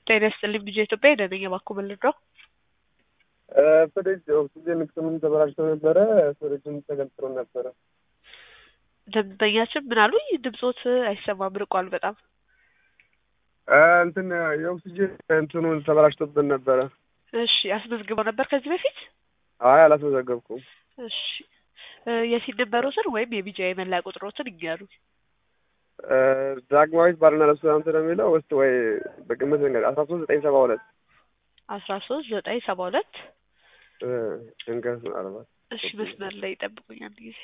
ጤና ይስጥልኝ ልጄ ኢትዮጵያ ደነኛ ባኩ ምልድረው ፍሪጅ ኦክሲጅን ክምን ተበላሽቶ ነበረ። ፍሪጅም ተገንጥሎ ነበረ። ደንበኛችን ምን አሉኝ? ድምፆት አይሰማም ርቋል በጣም እንትን የኦክሲጅን እንትኑን ተበላሽቶብን ነበረ። እሺ አስመዝግበው ነበር ከዚህ በፊት? አይ አላስመዘገብኩም። እሺ የሲድ ነበሮትን ወይም የቢጃ የመለያ ቁጥሮትን ይንገሩ። ዳግማዊት ባርና ሬስቶራንት ነው የሚለው ውስጥ ወይ በግምት መንገድ አስራ ሶስት ዘጠኝ ሰባ ሁለት አስራ ሶስት ዘጠኝ ሰባ ሁለት ድንገት ምናልባት እሺ መስመር ላይ ይጠብቁኝ አንድ ጊዜ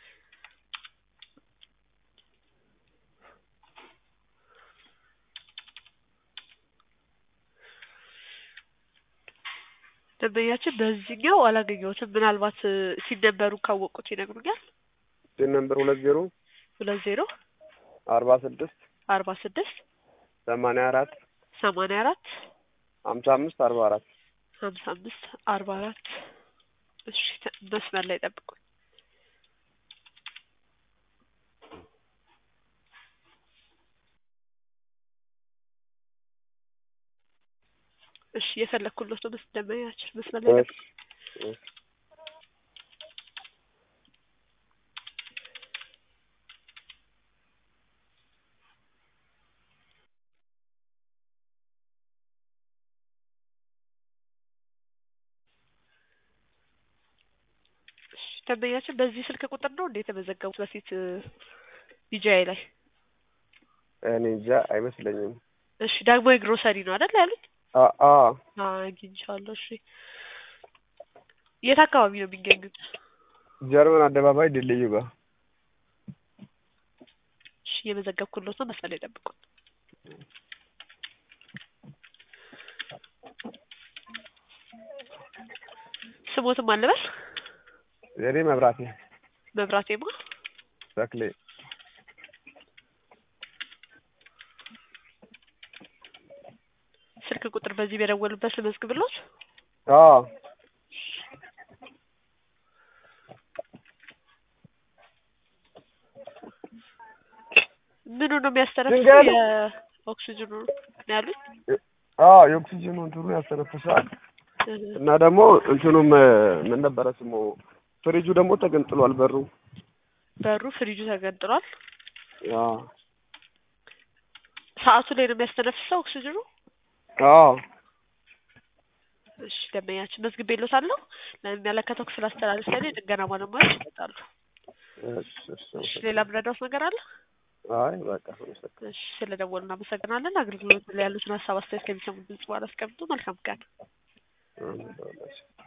ደንበኛችን በዚህኛው አላገኘሁትም። ምናልባት ሲነበሩ ካወቁት ይነግሩኛል። ሲን ነምበር ሁለት ዜሮ ሁለት ዜሮ አርባ ስድስት አርባ ስድስት ሰማንያ አራት ሰማንያ አራት ሀምሳ አምስት አርባ አራት ሀምሳ አምስት አርባ አራት እሺ መስመር ላይ ጠብቁኝ። እሺ የፈለግኩሎት ነው መስ ደንበኛችን መስመር ላይ ጠብቁኝ። ደንበኛችን በዚህ ስልክ ቁጥር ነው እንዴ የተመዘገቡት በፊት ቢጃይ ላይ? እኔ እንጃ አይመስለኝም። እሺ ዳግማዊ ግሮሰሪ ነው አይደል ያሉኝ? አ አግኝቻለሁ። እሺ የት አካባቢ ነው የሚገኙት? ጀርመን አደባባይ ድልድዩ ጋር። እሺ የመዘገብኩሎት ነው መስመር ላይ ጠብቁኝ። ስሞትም አልበል የኔ መብራቴ መብራቴማ ተክሌ ስልክ ቁጥር በዚህ በደወሉበት ልመዝግብሎት። አዎ ምኑ ነው የሚያስተነፍሰው? ድንጋይ ነው። የኦክሲጅኑ ነው ያሉኝ። አዎ የኦክሲጅኑ እንትኑ ያስተነፍሳል እና ደግሞ እንትኑም ምን ነበረ ስሙ ፍሪጁ ደግሞ ተገንጥሏል በሩ። በሩ ፍሪጁ ተገንጥሏል። አዎ ሰዓቱ ላይ ነው የሚያስተነፍሰው ኦክሲጅኑ። አዎ እሺ ደንበኛችን መዝግቤሎታለሁ። ለሚመለከተው ክፍል አስተላልፈን የጥገና ባለሙያዎች ይመጣሉ። እሺ እሺ እሺ ሌላ ምረዳውት ነገር አለ? አይ በቃ አመሰግናለሁ። እሺ ስለደወሉ እናመሰግናለን። አገልግሎት ላይ ያሉትን ሀሳብ አስተያየት ከሚሰሙ ድምጽ በኋላ አስቀምጡ። መልካም ቀን። አሜን።